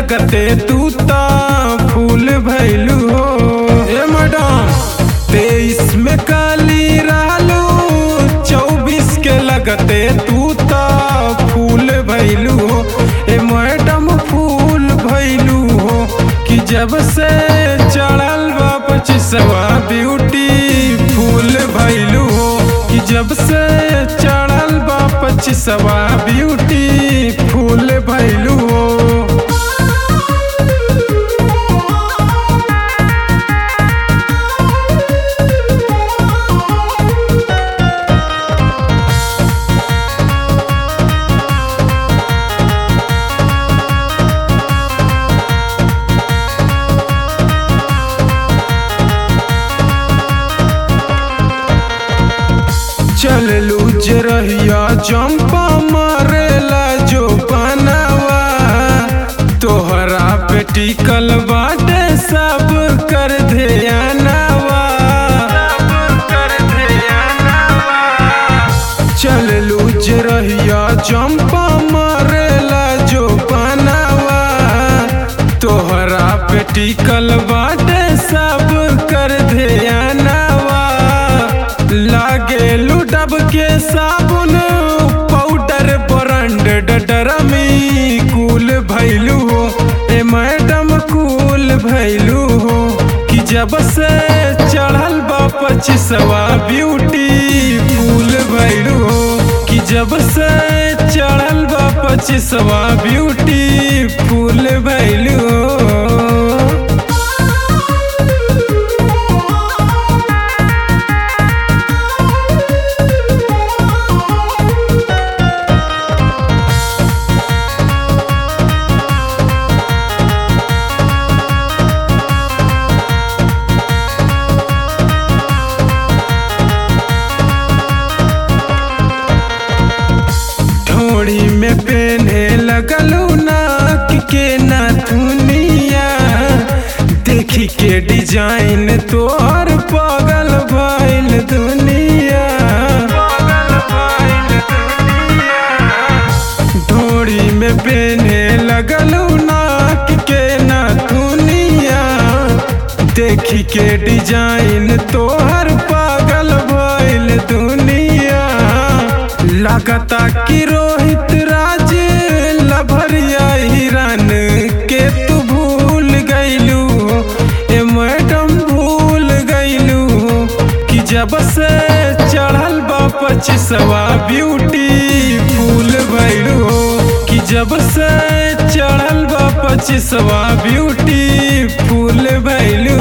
लगते तू ता फूल भैलू हो ए मैडम तेईस में काली रहलू चौबीस के लगते तू ता फूल भैलू हो ए मैडम फूल भैलू हो कि जब से चढ़ल बा पच्चीसवा ब्यूटी फूल भैलू हो कि जब से चढ़ल बा पच्चीसवा ब्यूटी फूल भैलू हो चललू जरहिया जंपा मारेला जो बनावा तोहरा पे टिकल बाटे सब कर ध्यानवा चललू जरहिया जंपा मारेला जो बनावा तोहरा पे टिकल बाटे सब कर ध्यानवा लागे लुडब के साबुन पाउडर ब्रांड डडरमी कूल भैलू हो ए मैडम कूल भैलू हो कि जब से चढ़ल बा पच्चीसवा ब्यूटी फूल भैलू हो कि जब से चढ़ल बा पच्चीसवा ब्यूटी फूल भैलू हो ढोड़ी में पेन्हे लगलू नाक के नथुनिया देखी के डिजाइन तोहर पागल भइल दुनिया ढोड़ी में पेन्हे लगलू नाक के नथुनिया देखी के डिजाइन तोहर पागल भइल दुनिया लगता कि रोहित राज लभरिया हिरन के तू भूल गईलू ए मैडम भूल गईलू कि जब से चढ़ल बा पच्चीसवा ब्यूटी फूल भैलू कि जब से चढ़ल बा पच्चीसवा ब्यूटी फूल भैलू